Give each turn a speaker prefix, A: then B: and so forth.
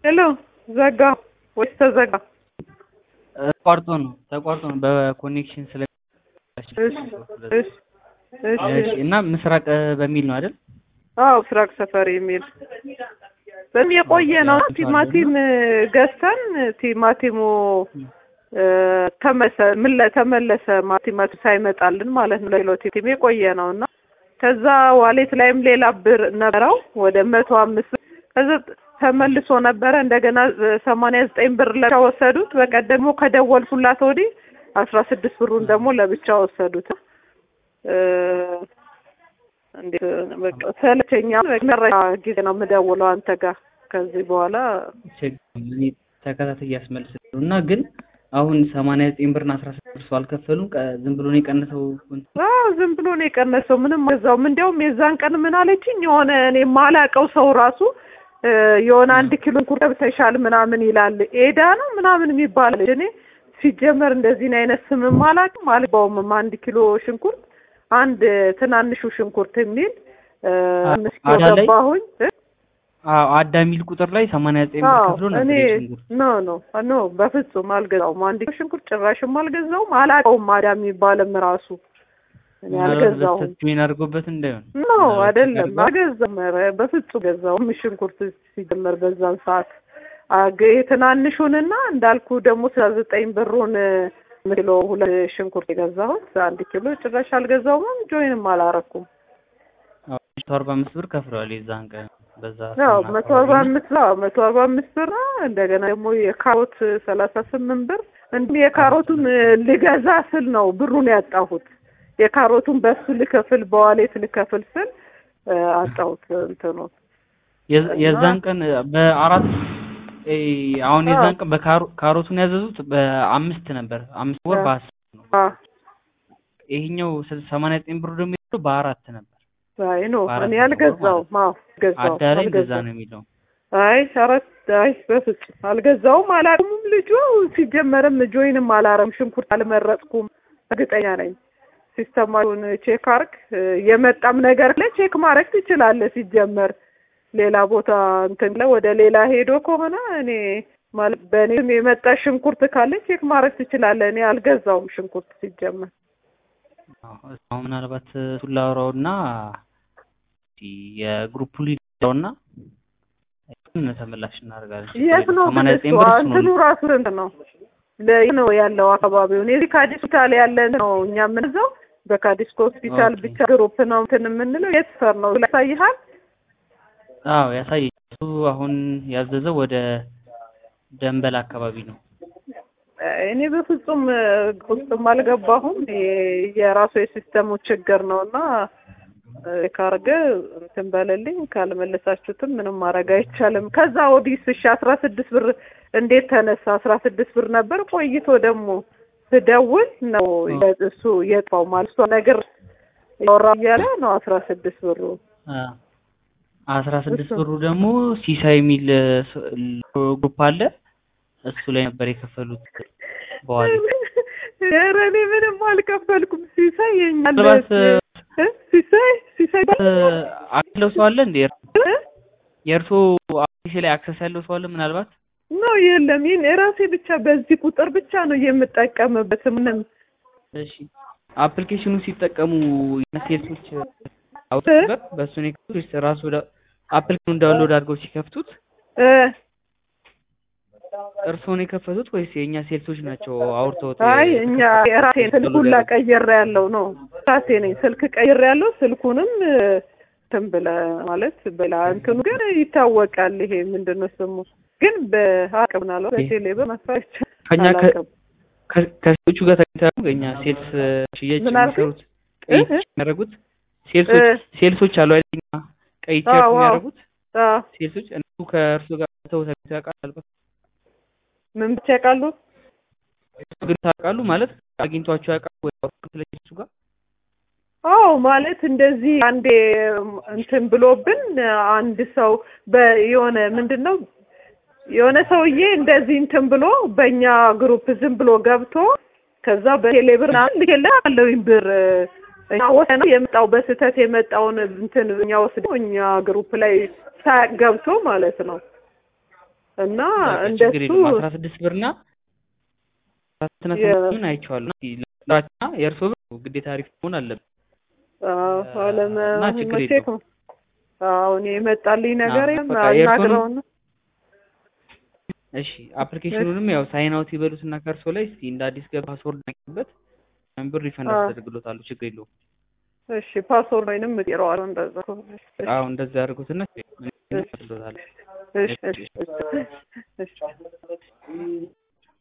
A: ሄሎ ዘጋ ወይስ ተዘጋ?
B: ተቋርጦ ነው ተቋርጦ ነው በኮኔክሽን ስለ
A: እሺ እሺ እሺ
B: እሺ እና ምስራቅ በሚል ነው አይደል?
A: አዎ ምስራቅ ሰፈር የሚል በጣም የቆየ ነው። ቲማቲም ገዝተን ቲማቲሙ ተመሰ ምን ላይ ተመለሰ ቲማቲም ሳይመጣልን ማለት ነው። ለኪሎ ቲማቲም የቆየ ነው እና ከዛ ዋሌት ላይም ሌላ ብር ነበረው ወደ መቶ አምስት ብር ከዛ ተመልሶ ነበረ እንደገና ሰማንያ ዘጠኝ ብር ለብቻ ወሰዱት። በቀደም ደግሞ ከደወልኩላት ወዲህ አስራ ስድስት ብሩን ደግሞ ለብቻ ወሰዱት። እንዴት በቃ ሰለቸኛል። መረጃ ጊዜ ነው የምደውለው አንተ ጋር ከዚህ በኋላ
B: እኔ ተከታታይ እያስመልስልሁ እና ግን አሁን ሰማንያ ዘጠኝ ብርና አስራ ስድስት ብር ሰው አልከፈሉም። ቀ- ዝም ብሎ ነው የቀነሰው።
A: አዎ ዝም ብሎ ነው የቀነሰው። ምንም ገዛውም። እንዲያውም የዛን ቀን ምን አለችኝ የሆነ እኔ የማላውቀው ሰው ራሱ እ የሆነ አንድ ኪሎ እንኩር ገብተሻል ምናምን ይላል። ኤዳ ነው ምናምን የሚባል እኔ ሲጀመር እንደዚህን አይነት ስምም አላውቅም አልገባውም። አንድ ኪሎ ሽንኩርት አንድ ትናንሹ ሽንኩርት የሚል እ አምስት ኪሎ
B: አዳ ላይ?
A: ገባሁኝ እ
B: አዎ አዳ የሚል ቁጥር ላይ ሰማንያ ዘጠኝ ብር
A: አዎ
B: ከፍሎ
A: እኔ
B: ነበር የሽንኩርት
A: ኖ ኖ ኖ በፍጹም አልገዛውም። አንድ ኪሎ ሽንኩርት ጭራሽም አልገዛውም። አላውቀውም አዳ የሚባልም ራሱ እኔ አልገዛውም።
B: ስትሜን አድርጎበት እንዳይሆን
A: ኖ አይደለም አልገዛም። ኧረ በፍጹም ገዛውም ሽንኩርት ሲጀመር በዛን ሰዓት አገ ትናንሹንና እንዳልኩ ደግሞ ስለ ዘጠኝ ብሩን ኪሎ ሁለት ሽንኩርት የገዛሁት አንድ ኪሎ ጭራሽ አልገዛውም። ጆይንም አላረኩም።
B: መቶ አርባ አምስት ብር ከፍለዋል የዛን ቀን በዛ
A: ያው
B: ሰሞን
A: መቶ
B: አካባቢ
A: አርባ
B: እና
A: አምስት አዎ መቶ አርባ አምስት ብር እንደገና ደግሞ የካሮት ሰላሳ ስምንት ብር እንዲሁም የካሮቱን ልገዛ ስል ነው ብሩን ያጣሁት። የካሮቱን በሱ ልከፍል በዋሌት ልከፍል ስል እ አጣሁት እንትኑ
B: የዝ- የዛን ቀን በአራት እ አሁን
A: አዎ።
B: የዛን ቀን በካሮቱን ያዘዙት በአምስት ነበር አምስት ወር
A: አዎ።
B: በአስር ነው
A: አ
B: ይሄኛው ስል- ሰማንያ ዘጠኝ ብሩ ደግሞ ያለው በአራት ነበር
A: አይ ኖ
B: በአራት
A: እኔ
B: ብር
A: አልገዛውም። አዎ አልገዛውም
B: አዳ ላይ እንደዛ
A: አልገዛውም።
B: ነው የሚለው
A: አይ አራት አይ በፍጹም አልገዛውም። አላውቅም ልጁ ሲጀመርም ጆይንም አላረም ሽንኩርት አልመረጥኩም። እርግጠኛ ነኝ። ሲስተማውን ቼክ አርግ የመጣም ነገር ላይ ቼክ ማድረግ ትችላለህ። ሲጀመር ሌላ ቦታ እንትን ላይ ወደ ሌላ ሄዶ ከሆነ እኔ ማለት በእኔ ስም የመጣ ሽንኩርት ካለ ቼክ ማድረግ ትችላለህ። እኔ አልገዛውም ሽንኩርት ሲጀመር።
B: አዎ፣ አሁን ምናልባት እሱን ላውራውና የግሩፕ ሊዳውና ተመላሽ እናደርጋለን።
A: የት ነው ግን
B: ሰማንያ
A: እሱ
B: ዘጠኝ ብር እሱ
A: እንትኑ
B: ነው
A: ራሱ ስንት ነው? ለይ ነው ያለው አካባቢውን የዚህ ከአዲስ ሆስፒታል ያለ ነው እኛ የምንዘው በካዲስኮ ሆስፒታል
B: ኦኬ።
A: ብቻ ግሩፕ ነው እንትን የምንለው የት ሰር ነው ያሳይሃል?
B: አዎ ያሳይ እሱ አሁን ያዘዘው ወደ ደንበል አካባቢ ነው።
A: እኔ በፍጹም እ፣ ውስጥም አልገባሁም። የ- የራሱ የሲስተሙ ችግር ነው እና እ፣ ካርገ እንትን በለልኝ። ካልመለሳችሁትም ምንም ማድረግ አይቻልም። ከዛ ወዲህ እሺ አስራ ስድስት ብር እንዴት ተነሳ? አስራ ስድስት ብር ነበር። ቆይቶ ደግሞ ስደውል ነው የ- እሱ የጠፋው ማለት እሷ ነገር ያወራ እያለ ነው አስራ ስድስት ብሩ
B: አ- አስራ ስድስት
A: እሱ-
B: ብሩ ደግሞ ሲሳይ የሚል ስ- ግሩፕ አለ እሱ ላይ ነበር የከፈሉት በኋላ
A: ኧረ እኔ ምንም አልከፈልኩም። ሲሳይ የኛ
B: ምናልባት
A: እ? ሲሳይ ሲሳይ
B: አክለው ሰው አለ እንዴ
A: እ?
B: የእርሶ አዲስ ላይ አክሰስ ያለው ሰው አለ ምናልባት
A: ነው የለም። ይህን የራሴ ብቻ በዚህ ቁጥር ብቻ ነው የምጠቀምበት። ምንም
B: እሺ አፕሊኬሽኑ ሲጠቀሙ ሴልሶች አውጥበት በእሱ ነው የከፈቱት ወይስ ራሱ አፕሊኬሽኑን ዳውንሎድ አድርገው ሲከፍቱት
A: እ
B: እርስዎን የከፈቱት ወይስ የእኛ ሴልሶች ናቸው አውርተውት
A: አይ እኛ የራሴን ስልክ ሁላ ቀይሬ ያለው ነው ራሴ ነኝ ስልክ ቀይሬ ያለው ስልኩንም እ፣ እንትን ብለህ ማለት በላ እንትኑ ግን ይታወቃል። ይሄ ምንድን ነው ስሙ ግን በአቅም ናለው በቴሌ በመስራት
B: ከኛ ከ-
A: አላውቅም።
B: ከ- ከሴቶቹ ጋር ተገኝተው የእኛ ሴልስ ሽያጭ
A: ምን አልከኝ?
B: የሚሰሩት ቀይ
A: እ?
B: የሚያደርጉት ሴልሶች
A: እ?
B: ሴልሶች አሉ አይደል? እኛ ቀይ ቲሸርት
A: አዎ፣ አዎ።
B: የሚያደርጉት
A: አዎ
B: ሴልሶች እነሱ ከእርሱ ጋር ተው ተገኝተው ያውቃሉ።
A: ምን ብቻ ያውቃሉ?
B: እሱ ግን ታውቃሉ ማለት አግኝቷቸው ያውቃሉ ወይ አውርተው ስለ እሱ ጋር
A: አዎ ማለት እንደዚህ አንዴ እንትን ብሎብን አንድ ሰው በየሆነ ምንድን ነው የሆነ ሰውዬ እንደዚህ እንትን ብሎ በእኛ ግሩፕ ዝም ብሎ ገብቶ ከዛ በቴሌ ብር ምናምን ልኬልህ አለውኝ ብር እኛ ወስደነው የመጣው በስህተት የመጣውን እንትን እኛ ወስደው እኛ ግሩፕ ላይ ሳያቅ ገብቶ ማለት ነው እና
B: በቃ ችግር
A: እንደሱ
B: የለውም አስራ ስድስት ብር እና አስራ
A: የ-
B: ስምንት አይቼዋለሁ እና የእርሶ ብር ግዴታ አሪፍ መሆን አለበት
A: አዎ፣
B: እና ችግር
A: አለመቼ
B: የለውም
A: አሁን የመጣልኝ ነገር
B: አዎ፣
A: የለም
B: በቃ የእርሶንም
A: አናግረውና
B: እሺ አፕሊኬሽኑንም ያው ሳይን አውት ይበሉትና ከእርሶ ላይ እስቲ እንደ አዲስ ገባ ፓስወርድ ነቅበት ብር ሪፈንድ
A: አዎ።
B: አስደርግሎታሉ ችግር የለውም
A: እሺ ፓስወርድ ወይንም እቀይረዋለሁ እንደዛ ከሆነ። እሺ
B: አዎ እንደዛ ያደርጉትና
A: እሺ
B: አድርጎታል
A: እሺ እሺ እሺ እሺ